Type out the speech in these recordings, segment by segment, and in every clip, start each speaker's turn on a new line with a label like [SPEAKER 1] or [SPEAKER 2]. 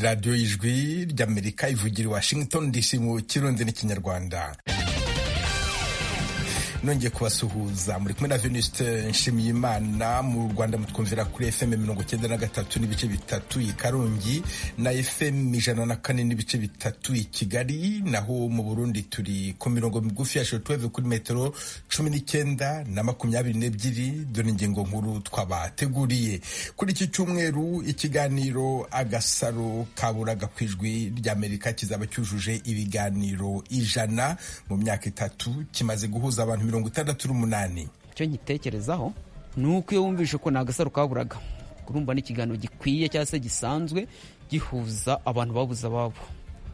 [SPEAKER 1] radiyo y'ijwi ry'amerika ivugira i washington dc mu kirundi n'ikinyarwanda nongeye kubasuhuza muri kumwe na Venuste Nshimiyimana mu Rwanda mutwumvira kuri FM mirongo cyenda na gatatu n'ibice bitatu i Karongi na FM ijana na kane n'ibice bitatu i Kigali naho mu Burundi turi ku mirongo migufi ya shortwave kuri metero cumi n'icyenda na makumyabiri n'ebyiri dore ingingo nkuru twabateguriye kuri iki cyumweru ikiganiro agasaro kaburaga ku ijwi ry'Amerika kizaba cyujuje ibiganiro ijana mu myaka itatu kimaze guhuza abantu mirongo itandatu n'umunani
[SPEAKER 2] icyo nkitekerezaho ni uko iyo wumvishe ko ni agasaro kaburaga urumva n'ikiganiro gikwiye cyangwa se gisanzwe gihuza abantu babuze ababo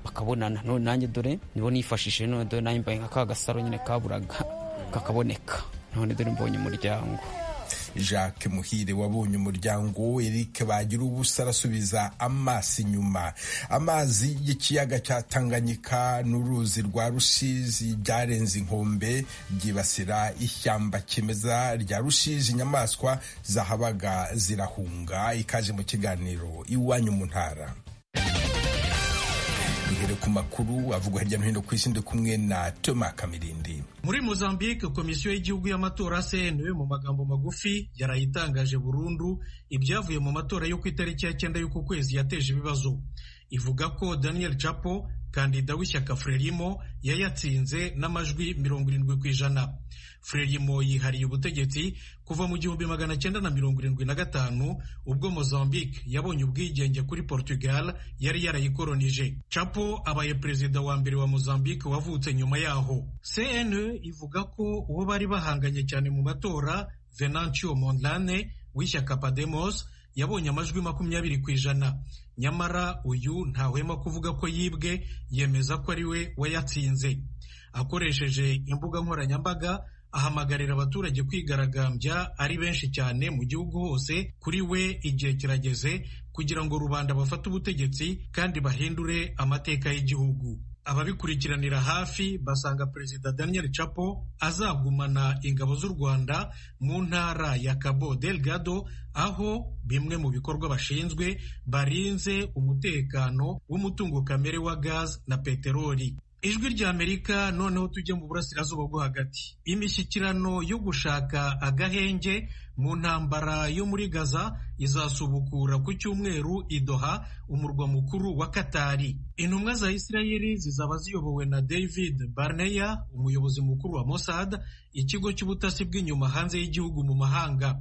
[SPEAKER 2] bakabonana none nanjye dore nibo nifashishije none dore nanjye mbaye nka ka gasaro nyine kaburaga kakaboneka none dore mbonye umuryango
[SPEAKER 1] Jacques Muhire wabonye umuryango Eric bagira ubusa arasubiza amaso inyuma amazi y'ikiyaga cya Tanganyika n'uruzi rwa Rusizi byarenze inkombe byibasira ishyamba kimeza rya Rusizi inyamaswa zahabaga zirahunga ikaje mu kiganiro iwanyu mu ntara duhere ku makuru avugwa hirya no hino ku isi ndi kumwe na Thomas Kamirindi
[SPEAKER 3] muri Mozambique komisiyo y'igihugu y'amatora CNW mu magambo magufi yarayitangaje burundu ibyavuye mu matora yo ku itariki ya cyenda y'uku kwezi yateje ibibazo ivuga ko Daniel Chapo kandida w'ishyaka Frelimo yayatsinze n'amajwi mirongo irindwi ku ijana Frelimo yihariye ubutegetsi kuva mu gihumbi magana cyenda na mirongo irindwi na gatanu ubwo Mozambique yabonye ubwigenge kuri Portugal yari yarayikoronije. Chapo abaye perezida wa mbere wa Mozambique wavutse nyuma yaho. CNE ivuga ko uwo bari bahanganye cyane mu matora Venancio Mondlane w'ishyaka Podemos yabonye amajwi makumyabiri ku ijana nyamara uyu ntahwema kuvuga ko yibwe yemeza ko ari we wayatsinze akoresheje imbuga nkoranyambaga ahamagarira abaturage kwigaragambya ari benshi cyane mu gihugu hose kuri we igihe kirageze kugira ngo rubanda bafate ubutegetsi kandi bahindure amateka y'igihugu ababikurikiranira hafi basanga perezida daniel chapo azagumana ingabo z'u rwanda mu ntara ya cabo delgado aho bimwe mu bikorwa bashinzwe barinze umutekano w'umutungo kamere wa gazi na peteroli ijwi rya amerika noneho tujye mu burasirazuba bwo hagati imishyikirano yo gushaka agahenge mu ntambara yo muri gaza izasubukura ku cyumweru idoha umurwa mukuru wa katari intumwa za isirayeli zizaba ziyobowe na david barneya umuyobozi mukuru wa mossad ikigo cy'ubutasi bw'inyuma hanze y'igihugu mu mahanga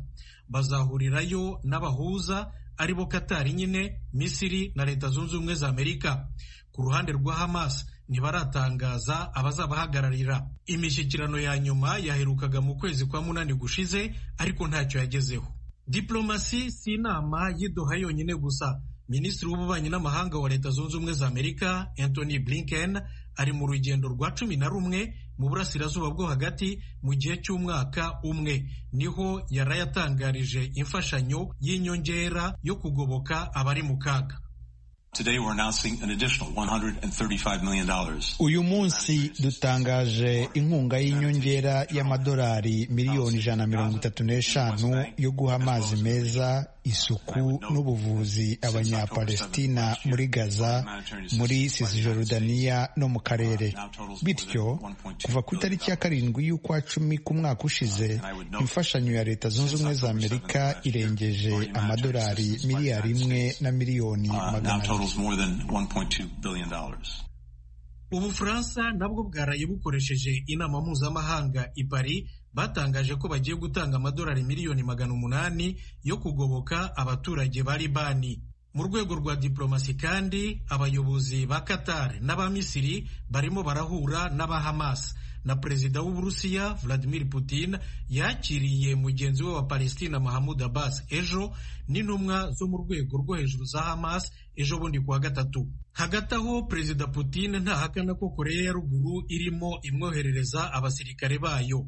[SPEAKER 3] bazahurirayo n'abahuza aribo katari nyine misiri na leta zunze ubumwe za amerika ku ruhande rwa hamas ntibaratangaza abazabahagararira imishyikirano ya nyuma yaherukaga mu kwezi kwa munani gushize ariko ntacyo yagezeho diplomasi si inama y'idoha yonyine gusa minisitiri w'ububanyi n'amahanga wa leta zunze ubumwe za amerika anthony blinken ari mu rugendo rwa cumi na rumwe mu burasirazuba bwo hagati mu gihe cy'umwaka umwe niho yari yatangarije imfashanyo y'inyongera yo kugoboka abari mu kaga
[SPEAKER 4] uyu munsi dutangaje inkunga y'inyongera y'amadolari miliyoni ijana mirongo itatu n'eshanu yo guha amazi meza isuku n'ubuvuzi abanyapalestina muri gaza muri cisjordania no mu karere bityo kuva ku itariki ya karindwi y'ukwa cumi ku mwaka ushize imfashanyo ya leta zunze ubumwe za amerika irengeje amadolari miliyari imwe na miliyoni magana abiri
[SPEAKER 3] ubufaransa nabwo bwaraye bukoresheje inama mpuzamahanga i Paris batangaje ko bagiye gutanga amadolari miliyoni magana umunani yo kugoboka abaturage ba libani mu rwego rwa diplomasi kandi abayobozi ba qatar n'aba misiri barimo barahura n'aba hamas na perezida w'uburusiya vladimir putin yakiriye mugenzi we wa palestina mahamud abbas ejo n'intumwa zo mu rwego rwo hejuru za hamas ejo bundi kuwa gatatu hagati aho perezida putin ntahakana ko koreya ya ruguru irimo imwoherereza abasirikare bayo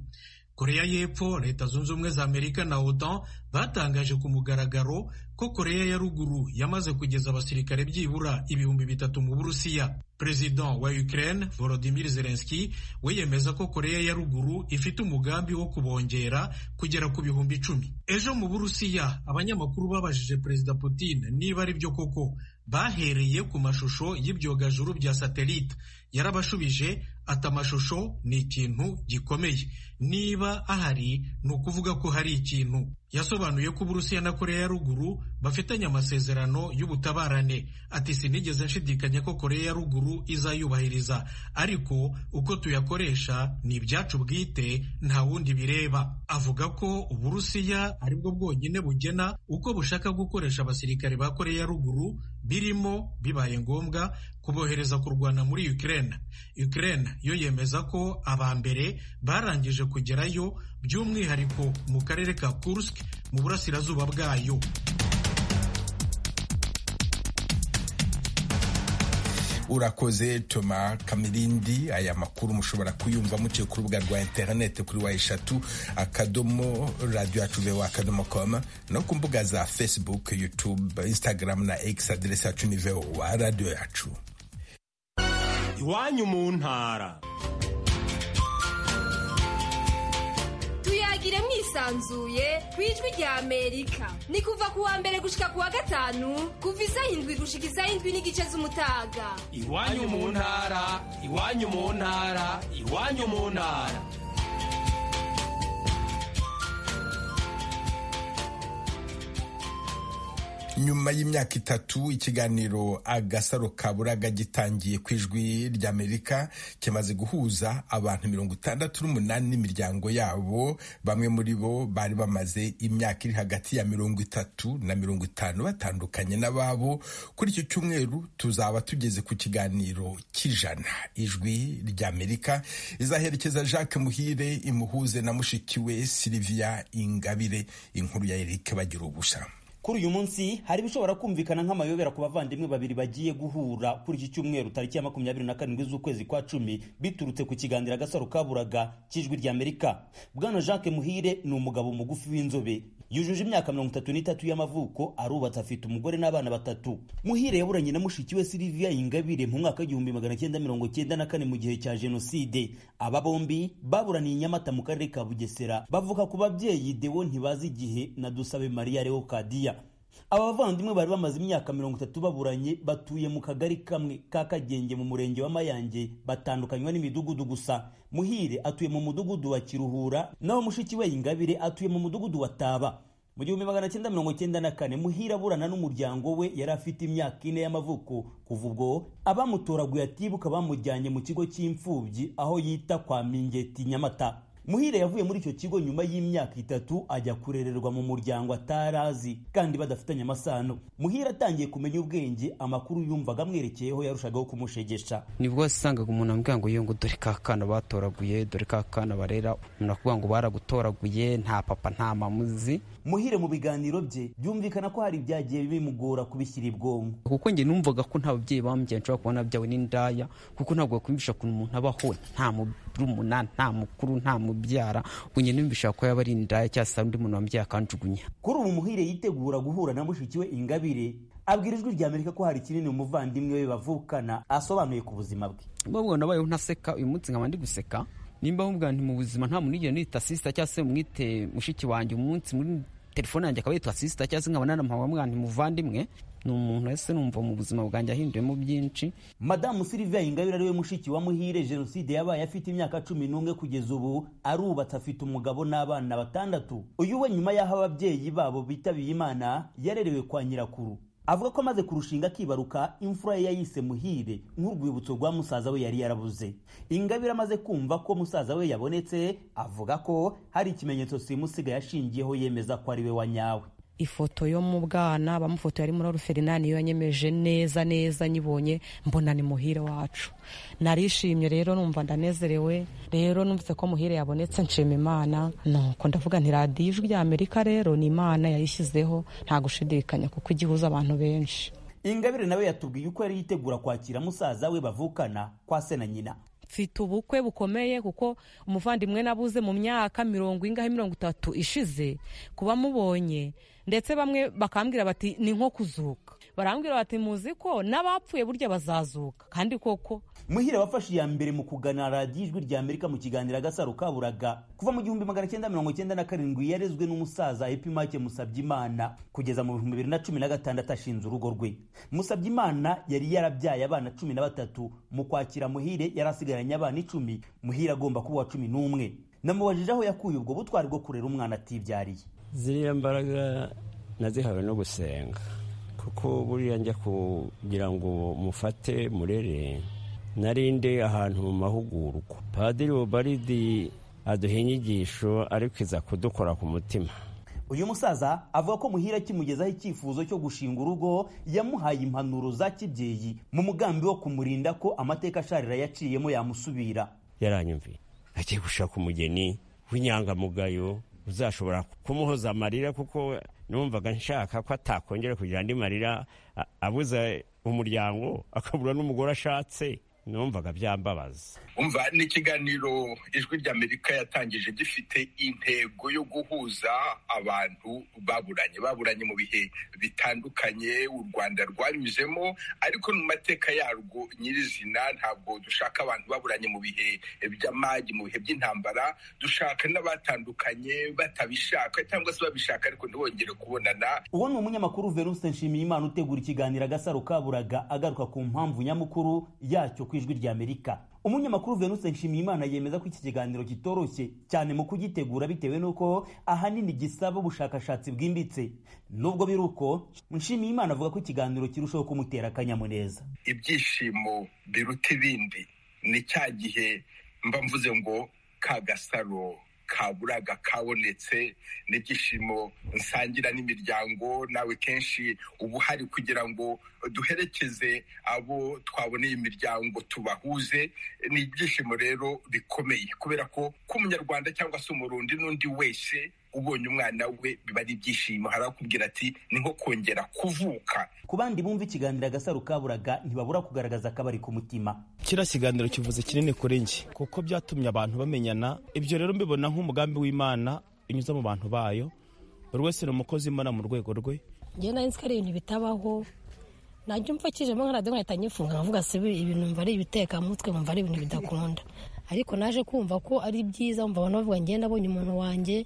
[SPEAKER 3] koreya y'epfo leta zunze ubumwe za amerika na otan batangaje ku mugaragaro ko koreya ya ruguru yamaze kugeza abasirikare byibura ibihumbi bitatu mu burusiya perezida wa ukraine volodimir zelenski we yemeza ko koreya ya ruguru ifite umugambi wo kubongera kugera ku bihumbi icumi ejo mu burusiya abanyamakuru babajije perezida putin niba ari byo koko bahereye ku mashusho y'ibyogajuru bya satelite yarabashubije ati amashusho ni ikintu gikomeye niba ahari ni ukuvuga ko hari ikintu yasobanuye ko uburusiya na koreya ya ruguru bafitanye amasezerano y'ubutabarane ati sinigeze nshidikanya ko koreya ya ruguru izayubahiriza ariko uko tuyakoresha ni ibyacu bwite nta wundi bireba avuga ko uburusiya aribwo bwonyine bugena uko bushaka gukoresha abasirikare ba koreya ya ruguru birimo bibaye ngombwa kubohereza kurwana muri Ukraine Ukraine yo yemeza ko aba mbere barangije kugerayo by'umwihariko mu karere ka Kursk mu burasirazuba bwayo
[SPEAKER 1] urakoze toma kamirindi aya makuru mushobora kuyumva muciye ku rubuga rwa interineti kuri wa eshatu akadomo radiyo yacu vewa akadomo komu no ku mbuga za facebook yutube instagram na x aderesi yacu ni vewa radiyo yacu
[SPEAKER 5] iwanyu mu ntara
[SPEAKER 6] tuyagire mwisanzuye ku ijwi rya amerika ni kuva ku wa mbere gushika ku wa gatanu kuva izahindwi gushika izahindwi n'igice z'umutaga
[SPEAKER 5] iwanyu mu ntara iwanyu mu ntara iwanyu mu ntara
[SPEAKER 1] nyuma y'imyaka itatu ikiganiro agasaro ka buraga gitangiye ku ijwi ry'amerika kimaze guhuza abantu mirongo itandatu n'umunani n'imiryango yabo bamwe muri bo bari bamaze imyaka iri hagati ya mirongo itatu na mirongo itanu batandukanye n'ababo kuri iki cyumweru tuzaba tugeze ku kiganiro cy'ijana ijwi ry'amerika izaherekeza jacques muhire imuhuze na mushiki we sylvia ingabire inkuru ya eric bagira ubusha
[SPEAKER 7] kuri uyu munsi hari ibishobora kumvikana nk'amayobera ku bavandimwe babiri bagiye guhura kuri iki cyumweru tariki ya makumyabiri na karindwi z'ukwezi kwa cumi biturutse ku kiganiro agasaro kaburaga cy'ijwi ry'amerika bwana jacques muhire ni umugabo mugufi w'inzobe yujuje imyaka mirongo itatu n'itatu y'amavuko arubatse afite umugore n'abana batatu muhire yaburanye na mushiki we sylvia ingabire mu mwaka w'igihumbi magana cyenda mirongo cyenda na kane mu gihe cya jenoside aba bombi baburaniye i nyamata mu karere ka bugesera bavuga ku babyeyi dewo ntibazi igihe na dusabe maria leokadiya aba bavandimwe bari bamaze imyaka mirongo itatu baburanye batuye mu kagari kamwe ka kagenge mu murenge wa mayange batandukanywa n'imidugudu gusa muhire atuye mu mudugudu wa kiruhura naho mushiki we ingabire atuye mu mudugudu wa taba mu gihumbi magana cyenda mirongo cyenda na kane muhire aburana n'umuryango we yari afite imyaka ine y'amavuko kuva ubwo abamutoraguye atibuka bamujyanye mu kigo cy'imfubyi aho yita kwa mingeti nyamata muhire yavuye muri icyo kigo nyuma y'imyaka itatu ajya kurererwa mu muryango atarazi kandi badafitanye amasano muhire atangiye kumenya ubwenge amakuru yumvaga amwerekeyeho yarushagaho kumushegesha
[SPEAKER 2] nibwo wasangaga umuntu ambwira ngo yewe ngo dore ka kana batoraguye dore ka kana barera umuntu akavuga ngo baragutoraguye nta papa nta mamuzi
[SPEAKER 7] muhire mu biganiro bye byumvikana ko hari ibyagiye bimugora kubishyira ibwonko
[SPEAKER 2] kuko njye numvaga ko nta babyeyi bambye nshobora kubona byawe n'indaya kuko ntabwo bakumvisha ukuntu umuntu abaho nta murumuna nta mukuru nta mubyara unye numvisha ko yaba ari indaya cyangwa se undi muntu wambyaye akanjugunya
[SPEAKER 7] kuri ubu muhire yitegura guhura na mushiki we ingabire abwira ijwi rya amerika ko hari kinini umuvandimwe we bavukana asobanuye ku buzima bwe
[SPEAKER 2] babwo nabayeho ntaseka uyu munsi nkaba ndi guseka nimba mubwira nti mu buzima nta muntu nigera nita sisita cyangwa se mwite mushiki wanjye umunsi muri telefone yanjye akaba yitwa sisita cyangwa se nkabona na mama mwana muvandimwe ni umuntu wese numva mu buzima bwanjye ahinduyemo byinshi
[SPEAKER 7] madamu sylvia ingabire ari we mushiki wa muhire jenoside yabaye afite imyaka cumi n'umwe kugeza ubu arubatse afite umugabo n'abana batandatu uyu we nyuma y'aho ababyeyi babo bitabiye imana yarerewe kwa nyirakuru avuga ko amaze kurushinga akibaruka imfura ye yayise muhire nk'urwibutso rwa musaza we yari yarabuze ingabire amaze kumva ko musaza we yabonetse avuga ko hari ikimenyetso simusiga yashingiyeho yemeza ko ari we wa nyawe
[SPEAKER 8] ifoto yo mu bwana bamufotoye ari muri oruferinani yo yanyemeje neza neza nyibonye mbona ni muhire wacu narishimye rero numva ndanezerewe rero numvise ko muhire yabonetse nshima imana nuko ndavuga nti radiyo ijwi rya amerika rero ni imana yayishyizeho nta gushidikanya kuko igihuza abantu benshi
[SPEAKER 7] ingabire nawe yatubwiye uko yari yitegura kwakira musaza we bavukana kwa se na nyina
[SPEAKER 8] mfite ubukwe bukomeye kuko umuvandimwe nabuze mu myaka mirongo ingahe mirongo itatu ishize kuba mubonye ndetse bamwe bakambwira bati ni nko kuzuka barambwira bati muzi ko n'abapfuye burya bazazuka kandi koko
[SPEAKER 7] muhire wafashe iya mbere mu kugana radiyo ijwi rya amerika mu kiganiro agasaro kaburaga kuva mu gihumbi magana cyenda mirongo cyenda na karindwi yarezwe n'umusaza epimake musabyimana kugeza mu bihumbi bibiri na cumi na gatandatu ashinze urugo rwe musabyimana yari yarabyaye abana cumi na batatu mu kwakira muhire yari asigaranye abana icumi muhire agomba kuba uwa cumi n'umwe namubajije aho yakuye ubwo butwari bwo kurera umwana atibyariye
[SPEAKER 9] ziriya mbaraga nazihawe no gusenga kuko buriya njya kugira ngo mufate murere narinde ahantu mu mahugurwa padiri bubaridi aduha inyigisho ariko iza kudukora ku mutima
[SPEAKER 7] uyu musaza avuga ko muhira kimugezaho icyifuzo cyo gushinga urugo yamuhaye impanuro za kibyeyi mu mugambi wo kumurinda ko amateka asharira yaciyemo yamusubira
[SPEAKER 9] yaranyumviye agiye gushaka umugeni w'inyangamugayo uzashobora kumuhoza amarira kuko numvaga nshaka ko atakongera kugira andi marira abuza umuryango akabura n'umugore ashatse numvaga byambabaza
[SPEAKER 10] umva n'ikiganiro ijwi ry'amerika yatangije gifite intego yo guhuza abantu baburanye baburanye mu bihe bitandukanye u rwanda rwanyuzemo ariko mu mateka yarwo nyirizina ntabwo dushaka abantu baburanye mu bihe by'amage mu bihe by'intambara dushaka n'abatandukanye batabishaka cyangwa se babishaka ariko ntibongere kubonana
[SPEAKER 7] uwo ni umunyamakuru venuste nshimiyimana utegura ikiganiro agasaro kaburaga agaruka ku mpamvu nyamukuru yacyo ku ijwi ry'amerika umunyamakuru venuste nshimiyimana yemeza ko iki kiganiro kitoroshye cyane mu kugitegura bitewe n'uko ahanini gisaba ubushakashatsi bwimbitse nubwo biri uko nshimiyimana avuga ko ikiganiro kirushaho kumutera akanyamuneza
[SPEAKER 10] ibyishimo biruta ibindi ni cya gihe mba mvuze ngo kagasaro kaburaga kabonetse n'ibyishimo nsangira n'imiryango nawe kenshi uba uhari kugira ngo duherekeze abo twaboneye imiryango tubahuze ni ibyishimo rero bikomeye kubera ko ku munyarwanda cyangwa se umurundi n'undi wese ubonye umwana we biba ari ibyishimo hari akubwira ati ni nko kongera kuvuka
[SPEAKER 7] ku bandi bumva ikiganiro agasaro kaburaga ntibabura kugaragaza akabari ku mutima
[SPEAKER 11] kiriya kiganiro kivuze kinini kuri njye kuko byatumye abantu bamenyana ibyo rero mbibona nk'umugambi w'imana unyuze mu bantu bayo buri wese ni umukozi w'imana mu rwego rwe
[SPEAKER 12] njyewe nari nzi ko ari ibintu bitabaho najya mfakijemo nka radiyo nkahita nyifunga nkavuga se ibintu mva ari ibitekamutwe mva ari ibintu bidakunda ariko naje kumva ko ari byiza mva abantu bavuga ngenda abonye umuntu wanjye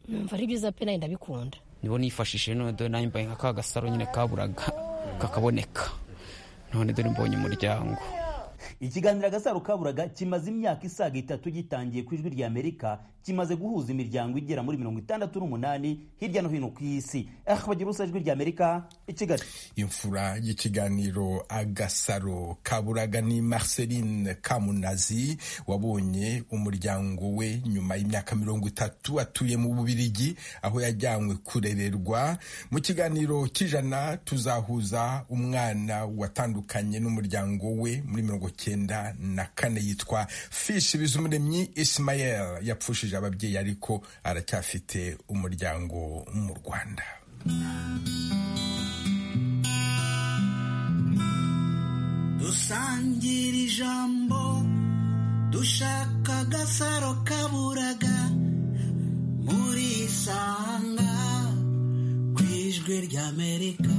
[SPEAKER 12] numva ari byiza pe nawe ndabikunda
[SPEAKER 2] nibo nifashishije none dore nawe mbaye nka ka gasaro nyine kaburaga kakaboneka none dore mbonye umuryango
[SPEAKER 7] ikiganiro agasaro kaburaga kimaze imyaka isaga itatu gitangiye ku ijwi ry'amerika kimaze guhuza imiryango igera muri mirongo itandatu n'umunani hirya no hino ku isi aha bagira ubusa ijwi ry'amerika i kigali
[SPEAKER 1] imfura y'ikiganiro agasaro kaburaga ni marceline kamunazi wabonye umuryango we nyuma y'imyaka mirongo itatu atuye mu bubirigi aho yajyanywe kurererwa mu kiganiro cy'ijana tuzahuza umwana watandukanye n'umuryango we muri mirongo cyenda na kane yitwa fishi bizumuremyi isimayeli yapfushije ababyeyi ariko aracyafite umuryango mu rwanda
[SPEAKER 13] dusangira ijambo dushaka agasaro kaburaga muri isanga ku ijwi ry'amerika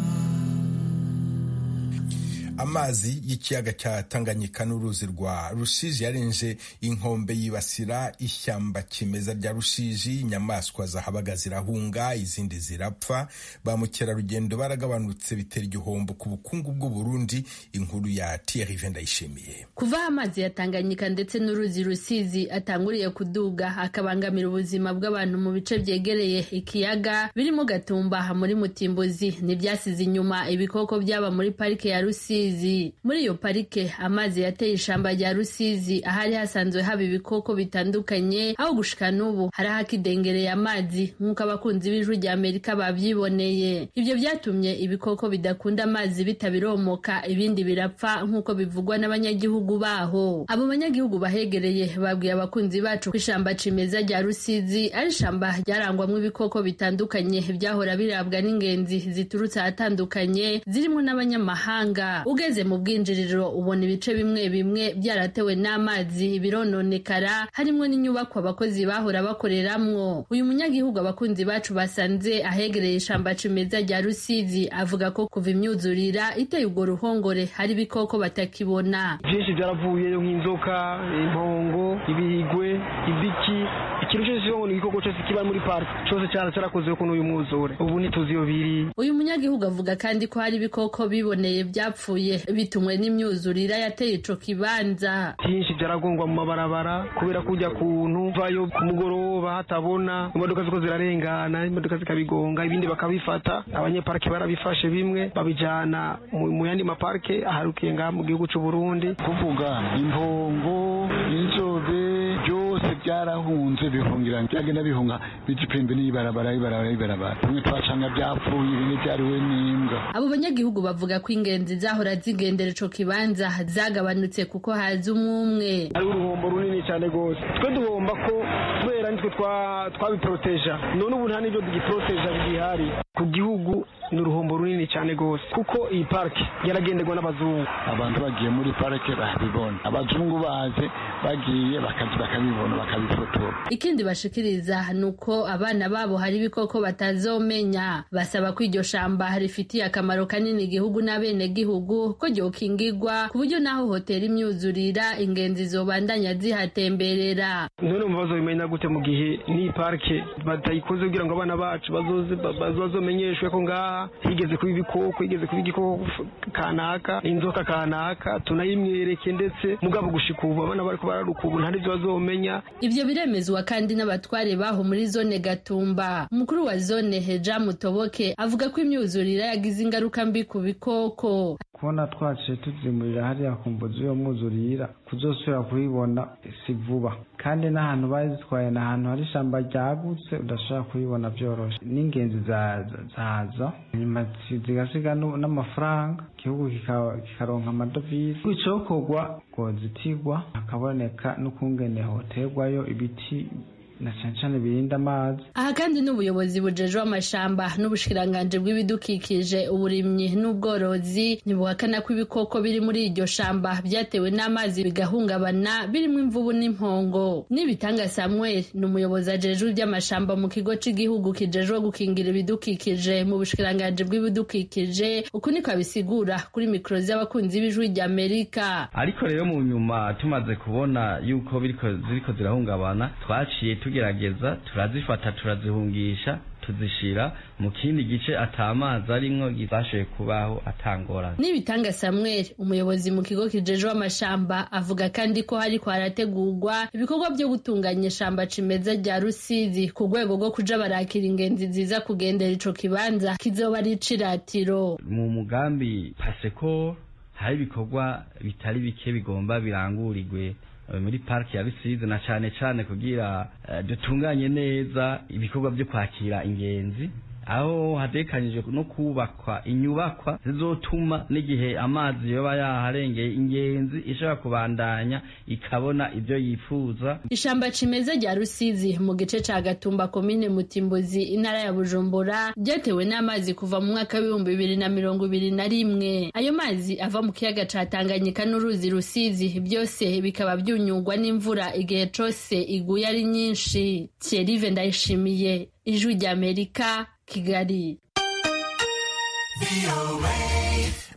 [SPEAKER 1] amazi y'ikiyaga cya tanganyika n'uruzi rwa rusizi yarenze inkombe yibasira ishyamba kimeza rya rusizi inyamaswa zahabaga zirahunga izindi zirapfa ba mukerarugendo baragabanutse bitera igihombo ku bukungu bw'uburundi inkuru ya tiyerive ndayishimiye
[SPEAKER 14] kuva aho amazi ya tanganyika ndetse n'uruzi rusizi atanguriye kuduga akabangamira ubuzima bw'abantu mu bice byegereye ikiyaga birimo gatumba muri mutimbuzi ntibyasize inyuma ibikoko byaba muri parike ya rusizi muri iyo parike amazi yateye ishyamba rya rusizi ahari hasanzwe haba ibikoko bitandukanye aho gushika n'ubu hari ahakidengereye amazi nk'uko abakunzi b'ijwi rya amerika babyiboneye ibyo byatumye ibikoko bidakunda amazi bitabiromoka ibindi birapfa nk'uko bivugwa n'abanyagihugu baho abo banyagihugu bahegereye babwiye abakunzi bacu ko ishyamba cimeza rya rusizi ari ishyamba ryarangwamo ibikoko bitandukanye byahora birabwa n'ingenzi ziturutse ahatandukanye zirimo n'abanyamahanga ugeze mu bwinjiriro ubona ibice bimwe bimwe byaratewe n'amazi birononekara harimo n'inyubako abakozi bahora bakoreramwo uyu munyagihugu abakunzi bacu basanze ahegereye ishamba cimeza rya rusizi avuga ko kuva imyuzurira iteye urwo ruhongore hari ibikoko batakibona
[SPEAKER 15] byinshi byaravuyeyo nk'inzoka impongo ibirigwe ibiki ikintu cyose kiba ni igikoko cyose kiba muri parike cyose cyara cyarakozeho kuri uyu mwuzure ubu ntituzi iyo biri
[SPEAKER 14] uyu munyagihugu avuga kandi ko hari ibikoko biboneye byapfuye bitumwe n'imyuzurira yateye ico kibanza
[SPEAKER 15] byinshi byaragongwa mu mabarabara kubera kujya kuntu vayo ku mugoroba hatabona imodoka ziko zirarengana imodoka zikabigonga ibindi bakabifata abanyeparike barabifashe bimwe babijyana mu- mu yandi maparike aharukiye ngaha mu gihugu cy'u Burundi
[SPEAKER 16] kuvuga impongo inzobe byose byarahunze bihungira byagenda bihunga bigipembe n'ibarabara ibarabara ibarabara bimwe twacanga byapfuye ibindi byariwe n'imbwa
[SPEAKER 14] abo banyagihugu bavuga ko ingenzi zahora zigendera ico kibanza zagabanutse kuko haza umwumwe
[SPEAKER 15] ari uruhombo runini cyane rwose twe duhomba ko kubera nitwe twa- twabiporoteja none ubu nta n'ibyo tugiporoteja bigihari ku gihugu ni uruhombo runini cyane rwose kuko iyi parike yaragenderwa n'abazungu
[SPEAKER 16] abantu bagiye muri parike babibona abazungu baje bagiye bakazi bakabibona bakabifotora
[SPEAKER 14] ikindi bashikiriza ni uko abana babo hari ibikoko batazomenya basaba ko iryo shamba rifitiye akamaro kanini igihugu n'abenegihugu ko ryokingigwa ku buryo n'aho hoteli imyuzurira ingenzi zobandanya zihatemberera
[SPEAKER 15] none mu bibazo bimenya gute mu gihe n'iyi parike batayikoze kugira ngo abana bacu bazoze ba- ba- bazomenyeshwe ko ngaha higeze kuba ibikoko higeze kuba igikoko f- kanaka inzoka kanaka tunayimwereke ndetse mugabo gushika ubu abana bariko bararuka ubu nta n'ibyo bazomenya
[SPEAKER 14] ivyo biremezwa kandi n'abatware baho muri zone gatumba umukuru wa zone heja mutoboke avuga ko imyuzurira yagize ingaruka mbi ku bikoko
[SPEAKER 17] kubona twaciye tuzimurira hariya ku mvuzi yo mwuzurira kuzosubira kuhibona si vuba kandi n'ahantu bazitwaye ni ahantu hari ishyamba ryagutse udashobora kuhibona byoroshye n'ingenzi za- za- zaza nyuma zi- zigasiga nu- n'amafaranga igihugu kika- kikaronka amadovize kwicokorwa ngo zitigwa hakaboneka n'ukungene hoterwayo ibiti na cyane cyane birinda amazi
[SPEAKER 14] aha kandi n'ubuyobozi bujejwe amashamba n'ubushikiranganji bw'ibidukikije uburimyi n'ubworozi ntibuhakana ko ibikoko biri muri iryo shamba byatewe n'amazi bigahungabana birimo imvubu n'impongo n'ibitanga samuel ni umuyobozi ajejwe iby'amashamba mu kigo cy'igihugu kijejwe gukingira ibidukikije mu bushikiranganji bw'ibidukikije uku niko abisigura kuri mikoro z'abakunzi b'ijwi ry'amerika
[SPEAKER 18] ariko rero mu nyuma tumaze kubona yuko biriko ziriko zirahungabana twaciye tugerageza turazifata turazihungisha tuzishira mu kindi gice atamazi arimwo zashoboye kubaho atangorane
[SPEAKER 14] Nibitanga Samuel umuyobozi mu kigo kijejwe amashamba avuga kandi ko hari kwarategurwa ibikorwa byo gutunganya ishamba cimeza rya Rusizi ku rwego rwo kuja barakira ingenzi ziza kugendera ico kibanza kizoba ari iciratiro
[SPEAKER 18] mu mugambi paseko hari ibikorwa bitari bike bigomba birangurirwe eh, muri pariki ya rusizi na cane cane kugira eh, dutunganye neza ibikorwa byo kwakira ingenzi aho hatekanijwe no kubakwa inyubakwa zizotuma n'igihe amazi yoba yaharengeye ingenzi ishobora kubandanya ikabona ibyo yifuza
[SPEAKER 14] ishamba cimeza rya rusizi mu gice ca gatumba komine mutimbuzi intara ya bujumbura ryatewe n'amazi kuva mu mwaka w'ibihumbi bibiri na mirongo ibiri na rimwe ayo mazi ava mu kiyaga ca tanganyika n'uruzi rusizi byose bikaba byunyugwa n'imvura igihe cose iguye ari nyinshi thierrive ndayishimiye ijwi ry'amerika kigali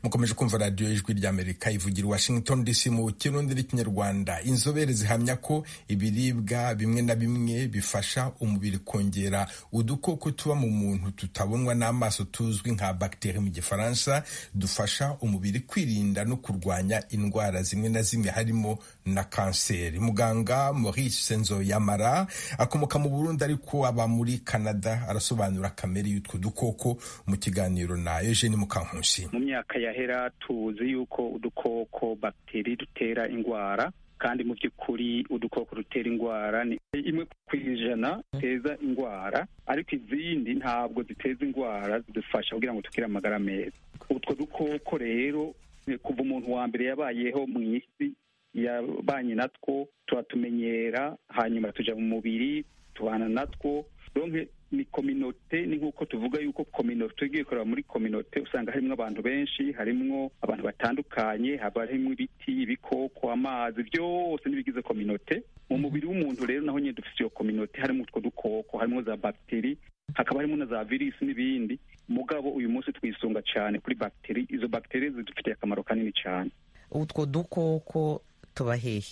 [SPEAKER 1] mukomeje kumva radiyo y'ijwi ry'amerika ivugira i washington dc mu kirundi n'ikinyarwanda inzobere zihamya ko ibiribwa bimwe na bimwe bifasha umubiri kongera udukoko tuba mu muntu tutabonwa n'amaso tuzwi nka bagiteri mu gifaransa dufasha umubiri kwirinda no kurwanya indwara zimwe na zimwe harimo na kanseri muganga maurice nzoyamara akomoka mu burundi ariko aba muri canada arasobanura kamere y'utwo dukoko mu kiganiro na eugene mukankusi
[SPEAKER 19] mu myaka yahera tuzi yuko udukoko bagiteri dutera indwara kandi mu by'ukuri udukoko dutera indwara ni imwe ku ijana ziteza indwara ariko izindi ntabwo ziteza indwara zidufasha kugira ngo tugire amagara meza utwo dukoko rero eh, kuva umuntu wa mbere yabayeho mu isi yabanye natwo turatumenyera hanyuma tuja mu mubiri tubana natwo donke ni kominote ni nk'uko tuvuga yuko kominote tugiye kureba muri kominote usanga harimo abantu benshi harimo abantu batandukanye haba harimo ibiti ibikoko amazi byose n'ibigize kominote mu mubiri w'umuntu rero naho nyine dufite iyo kominote harimo utwo dukoko harimo za bagiteri hakaba harimo na za virusi n'ibindi mugabo uyu munsi twisunga cyane kuri bagiteri izo bagiteri zidufitiye akamaro kanini cyane
[SPEAKER 20] utwo dukoko tuba hehe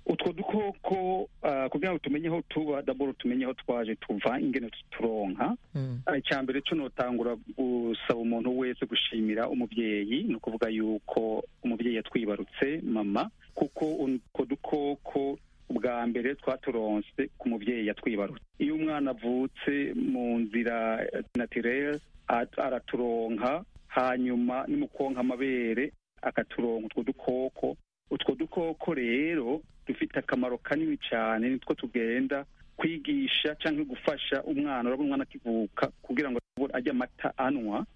[SPEAKER 19] utwo dukoko ah, kugira ngo tumenye aho tuba daboro tumenye aho twaje tuva ingene tuturonka icya mbere cyo notangura gusaba umuntu wese gushimira umubyeyi ni ukuvuga yuko umubyeyi yatwibarutse mama kuko utwo dukoko bwa mbere twaturonse ku mubyeyi yatwibarutse iyo umwana avutse mu nzira natirere araturonka hanyuma ni mu konka amabere akaturonka utwo dukoko utwo dukoko rero dufite akamaro kanini cyane nitwo tugenda kwigisha cyangwa gufasha umwana urabona umwana akivuka kugira ngo ajye amata anywa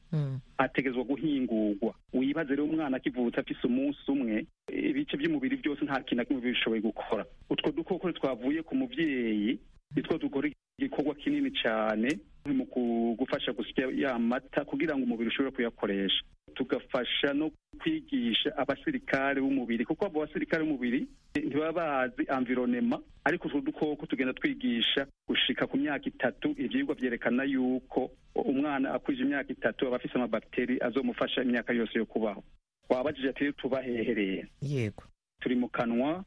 [SPEAKER 19] ategezwa guhingurwa wibaze rero umwana akivutse afise umunsi umwe ibice by'umubiri byose nta kintu na kimwe biba bishoboye gukora utwo dukoko twavuye ku mubyeyi nitwo dukora igikorwa kinini cyane mu ku- gufasha gusya ya mata kugira ngo umubiri ushobore kuyakoresha tugafasha no kwigisha abasirikare b'umubiri kuko abo basirikare b'umubiri ntibaba bazi environema ariko utwo dukoko tugenda twigisha gushika ku myaka itatu ibyigwa byerekana yuko umwana akwije imyaka itatu aba afise amabakiteri azomufasha imyaka yose yo kubaho wabajije ati "Rero tuba hehereye
[SPEAKER 20] yego
[SPEAKER 19] turi mu kanwa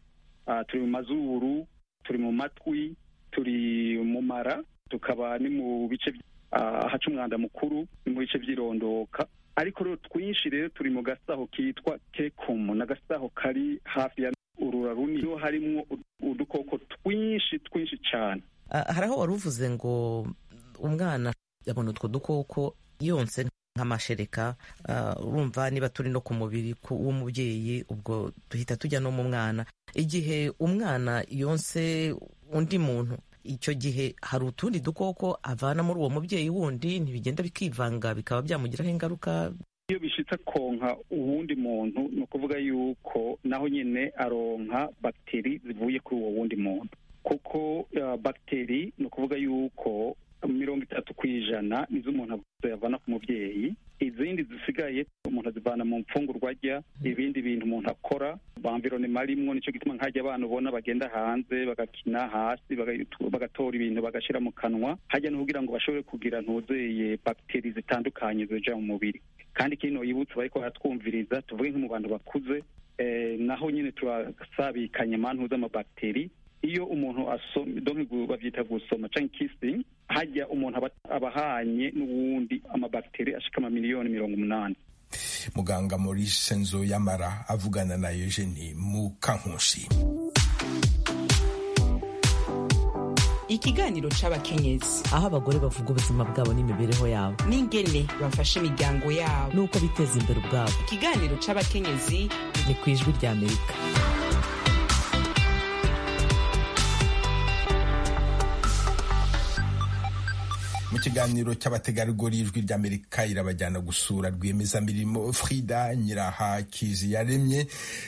[SPEAKER 19] ah, turi mu mazuru turi mu matwi turi mu mara tukaba ni mu bice by- ah, ahaca umwanda mukuru ni mu bice by'irondoka ariko rero twinshi rero turi mu gasaho kitwa kekumu n'agasaho kari hafi ya urura runini niho harimo udukoko twinshi twinshi cyane
[SPEAKER 20] Ah, hari aho wari uvuze ngo umwana abona utwo dukoko yonse nk'amashereka ah, urumva niba turi no ku mubiri ku- w'umubyeyi ubwo duhita tujya no mu mwana igihe umwana yonse undi muntu icyo gihe hari utundi dukoko avana muri uwo mubyeyi wundi ntibigenda bikivanga bikaba byamugiraho ingaruka
[SPEAKER 19] iyo bishitse konka uwundi muntu ni ukuvuga yuko naho nyine aronka bagiteri zivuye kuri uwo wundi muntu kuko uh, bagiteri ni ukuvuga yuko mirongo itatu ku ijana nizo umuntu avana ku mubyeyi izindi zisigaye umuntu azivana mu mfungurwa arya ibindi bintu umuntu akora bamvironema arimwo nicyo gituma nk'ajya abana ubona bagenda hanze bagakina hasi bagatu- bagatora ibintu bagashyira mu kanwa hajya no kugira ngo bashobore kugira ntuzeye bagiteri zitandukanye zija mu mubiri kandi kino yibutse bariko baratwumviriza tuvuge nko mu bantu bakuze eh, naho nyine turasabikanye amantu z'amabagiteri iyo umuntu asoma donc gu- bavyita gusoma canke kissing hajya umuntu aba- abahanye n'uwundi amabagiteri ashika ama miliyoni mirongo umunani
[SPEAKER 1] muganga maurice nzo yamara avugana na eugene mukankusi
[SPEAKER 21] ikiganiro c'abakenyezi
[SPEAKER 20] aho abagore bavuga ubuzima bwabo n'imibereho yabo
[SPEAKER 21] n'ingene bafasha imiryango yabo
[SPEAKER 20] n'uko biteza imbere ubwabo
[SPEAKER 21] ikiganiro c'abakenyezi
[SPEAKER 20] ni ku ijwi rya amerika
[SPEAKER 1] mu kiganiro cy'abategarugori ijwi ry'amerika irabajyana gusura rwiyemezamirimo frida nyirahakizi yaremye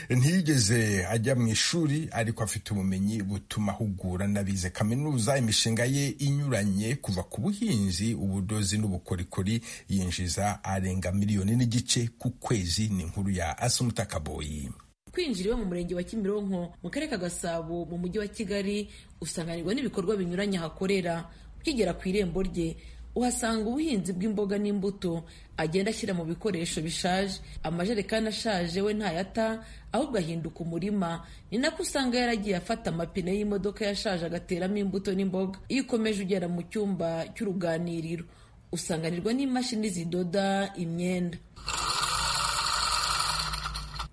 [SPEAKER 1] ntiyigeze ajya mu ishuri ariko afite ubumenyi butuma ahugura n'abize kaminuza imishinga ye inyuranye kuva ku buhinzi ubudozi n'ubukorikori yinjiza arenga miliyoni n'igice ku kwezi ni inkuru ya asumuta kaboyi
[SPEAKER 22] kwinjira iwe mu murenge wa kimironko mu karere ka gasabo mu mujyi wa kigali usanganirwa n'ibikorwa binyuranye ahakorera ukigera ku irembo rye uhasanga ubuhinzi bw'imboga n'imbuto agenda ashyira mu bikoresho bishaje amajerekani ashaje we ntayata ahubwo ahinduka umurima ni nako usanga yaragiye afata amapine y'imodoka yashaje agateramo imbuto n'imboga iyo ukomeje ugera mu cyumba cy'uruganiriro usanganirwa n'imashini zidoda imyenda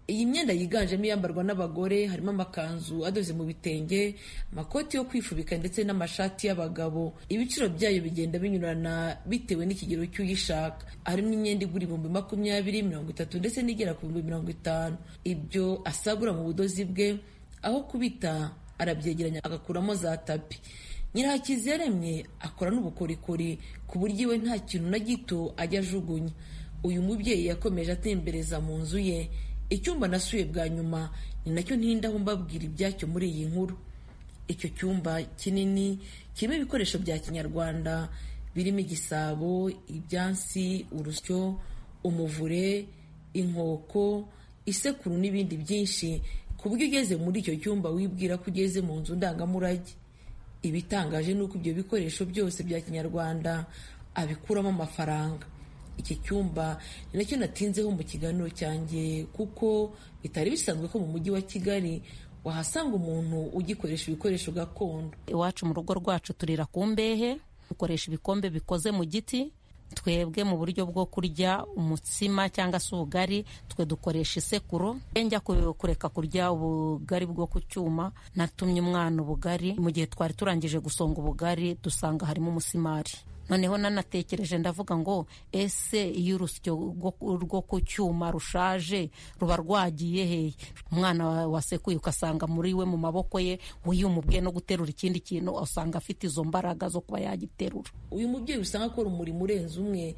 [SPEAKER 22] iyi myenda yiganjemo iyambarwa n'abagore harimo amakanzu adoze mu bitenge amakoti yo kwifubika ndetse n'amashati y'abagabo ibiciro byayo bigenda binyurana bitewe n'ikigero cy'uyishaka harimo imyenda igura ibihumbi makumyabiri mirongo itatu ndetse n'igera ku bihumbi mirongo itanu ibyo asagura mu budozi bwe aho kubita arabyegeranya agakuramo za tapi nyirahakizi yaremye akora n'ubukorikori ku buryo iwe nta kintu na gito ajya ajugunya uyu mubyeyi yakomeje atembereza mu nzu ye icyumba nasuye bwa nyuma ni nacyo ntindaho mbabwira ibyacyo muri iyi nkuru icyo cyumba kinini kirimo ibikoresho bya kinyarwanda birimo igisabo ibyansi urusyo umuvure inkoko isekuru n'ibindi byinshi ku buryo ugeze muri icyo cyumba wibwira ko ugeze mu nzu ndangamurage ibitangaje ni uko ibyo bikoresho byose bya kinyarwanda abikuramo amafaranga iki cyumba ni nacyo natinzeho mu kiganiro cyanjye kuko bitari bisanzwe ko mu mujyi wa kigali wahasanga umuntu ugikoresha ibikoresho gakondo
[SPEAKER 23] iwacu mu rugo rwacu turira ku mbehe dukoresha ibikombe bikoze mu giti twebwe mu buryo bwo kurya umutsima cyangwa se ubugari twe dukoresha isekuru njya kureka kurya ubugari bwo ku cyuma natumye umwana ubugari mu gihe twari turangije gusonga ubugari dusanga harimo umusimari noneho nanatekereje ndavuga ngo ese iyo urusyo rwo ku cyuma rushaje ruba rwagiye hehe umwana wasekuye ugasanga muri we mu maboko ye uyu umubwiye no guterura ikindi kintu usanga afite izo mbaraga zo kuba yagiterura
[SPEAKER 22] uyu mubyeyi usanga akora umurimo urenze umwe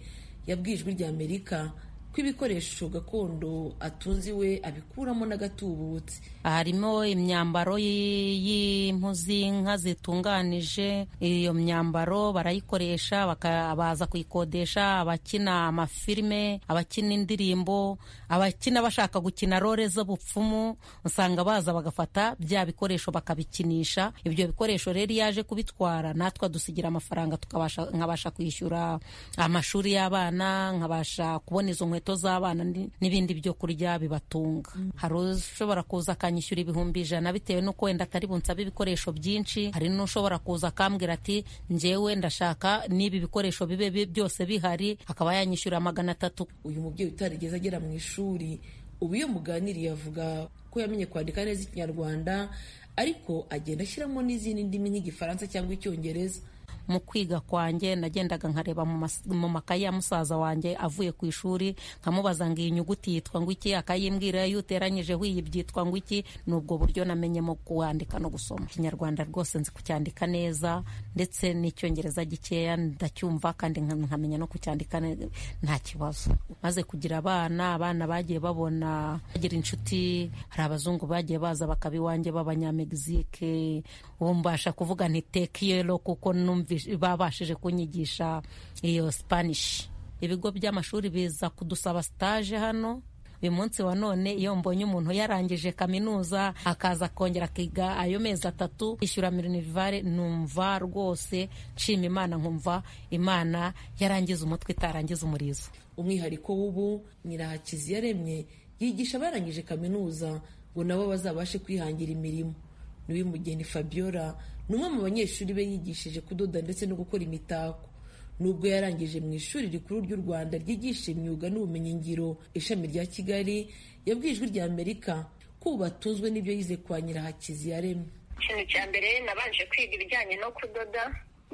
[SPEAKER 22] yabwiye ijwi rya amerika ko ibikoresho gakondo atunze iwe abikuramo n'agatubutse
[SPEAKER 23] harimo imyambaro y'impu z'inka zitunganije iyo myambaro barayikoresha baza kuyikodesha abakina amafilime abakina indirimbo abakina bashaka gukina role z'ubupfumu usanga baza bagafata bya bikoresho bakabikinisha ibyo bikoresho rero iyo yaje kubitwara natwe adusigira amafaranga nkabasha kwishyura amashuri y'abana nkabasha kubona izo nkweto z'abana n'ibindi byo kurya bibatunga hari ushobora kuza akanyishyura ibihumbi ijana bitewe n'uko wenda atari bunsabe ibikoresho byinshi hari n'ushobora kuza akambwira ati ngewe ndashaka n'ibi bikoresho bibe bi- byose bihari akaba yanyishyura magana atatu
[SPEAKER 22] uyu mubyeyi utarigeze agera mu ishuri ubu iyo muganiriye avuga ko yamenye kwandika neza ikinyarwanda ariko agenda ashyiramo n'izindi ndimi nk'igifaransa cyangwa icyongereza
[SPEAKER 23] mu kwiga kwanjye nagendaga nkareba mu mas- mu makayi ya musaza wanjye avuye ku ishuri nkamubaza ngo iyi nyuguti yitwa ngo iki akayimbwira iyo uteranyijeho iyi byitwa ngo iki ni ubwo buryo namenyemo kuwandika no gusoma ikinyarwanda rwose nzi kucyandika neza ndetse n'icyongereza gikeya ndacyumva kandi nka- nkamenya no kucyandika ne- nta kibazo maze kugira abana abana bagiye babona bagira inshuti hari abazungu bagiye baza bakaba iwanjye b'abanyamegizike ubu mbasha kuvuga nti tekiyero kuko numvise- babashije kunyigisha iyo spanish ibigo by'amashuri biza kudusaba stage hano uyu munsi wa none iyo mbonye umuntu yarangije kaminuza akaza akongera akiga ayo mezi atatu yishyura mirinivare numva rwose nshima imana nkumva imana yarangiza umutwe itarangiza umurizo
[SPEAKER 22] umwihariko w'ubu ni rahakizi yaremye yigisha abarangije kaminuza ngo nabo bazabashe kwihangira imirimo niwimugeni fabiola ni umwe mu banyeshuri be yigishije kudoda ndetse no gukora imitako nubwo yarangije mu ishuri rikuru ry'u rwanda ryigisha imyuga n'ubumenyingiro ishami rya kigali yabwiye ijwi rya amerika ko ubu batunzwe n'ibyo yize kwa nyirahakizi yaremye
[SPEAKER 4] ikintu cya mbere nabanje kwiga ibijyanye no kudoda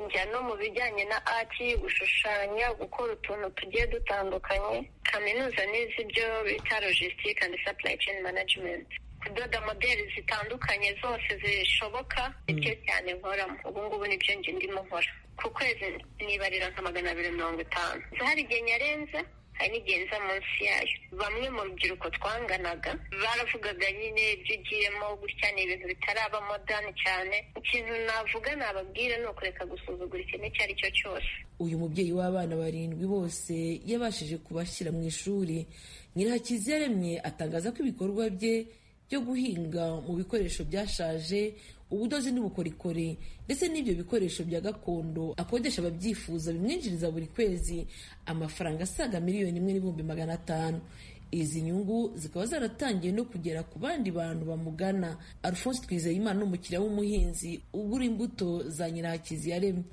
[SPEAKER 4] njya no mu bijyanye na ati gushushanya gukora utuntu tugiye dutandukanye kaminuza n'izi ibyo bita logistique and supply chain management kudoda modeli zitandukanye zose zishoboka nibyo cyane nkoramo ubu ngubu nibyo njye ndimo nkora ku kwezi nibarira nka magana abiri mirongo itanu hari igihe nyarenza hari n'igihe nza munsi yayo bamwe mu rubyiruko twanganaga baravugaga nyine ibyo ugiyemo gutya ni ibintu bitaraba modani cyane ikintu navuga nababwira ni ukureka gusuzugura ikintu icyo ari cyo cyose
[SPEAKER 22] uyu mubyeyi w'abana barindwi bose yabashije kubashyira mu ishuri nyirahakizi yaremye atangaza ko ibikorwa bye byo guhinga mu bikoresho byashaje ubudozi n'ubukorikori ndetse n'ibyo bikoresho bya gakondo akodesha ababyifuza bimwinjiriza buri kwezi amafaranga asaga miliyoni imwe n'ibihumbi magana atanu izi nyungu zikaba zaratangiye no kugera ku bandi bantu bamugana alphonse twizeyimana ni umukiriya w'umuhinzi ugura imbuto za nyirahakizi yaremye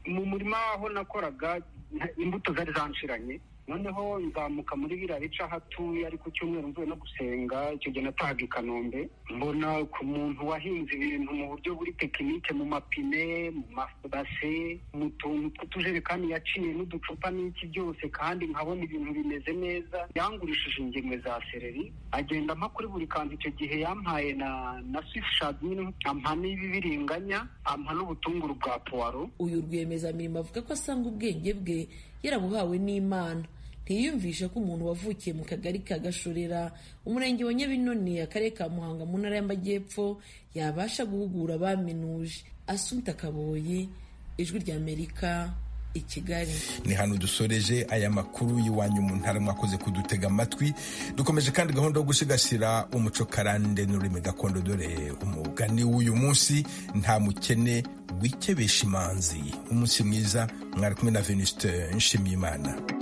[SPEAKER 24] mu murima aho nakoraga nta- imbuto zari zanshiranye noneho nzamuka muri biriya bice aho atuye ari ku cyumweru mvuye no gusenga icyo gihe natahaga i kanombe mbona ku muntu wahinze ibintu mu buryo buri tekinike mu mapine mu mabase mu tuntu tw'utujerekani yaciye n'uducupa n'iki byose kandi nkabona ibintu bimeze neza yangurishije ingemwe za sereri agenda ampa kuri buri kanzu icyo gihe yampaye na na swifishadi nyine ampa n'ibibiriganya ampa n'ubutunguru bwa puwaro
[SPEAKER 22] uyu rwiyemezamirimo avuga ko asanga ubwenge bwe yarabuhawe n'imana ntiyiyumvisha ko umuntu wavukiye mu kagari ka gashorera umurenge wa nyabinoni akarere ka muhanga mu ntara y'amajyepfo yabasha guhugura abaminuje asumta kaboyi ijwi ry'amerika i kigali
[SPEAKER 1] ni hano dusoreje aya makuru y'iwanyu mu ntara mwakoze kudutega amatwi dukomeje kandi gahunda yo gusigasira umuco karande n'ururimi gakondo dore umugani w'uyu munsi nta mukene wikebesha imanzi umunsi mwiza mwari kumwe na venuste nshimiyimana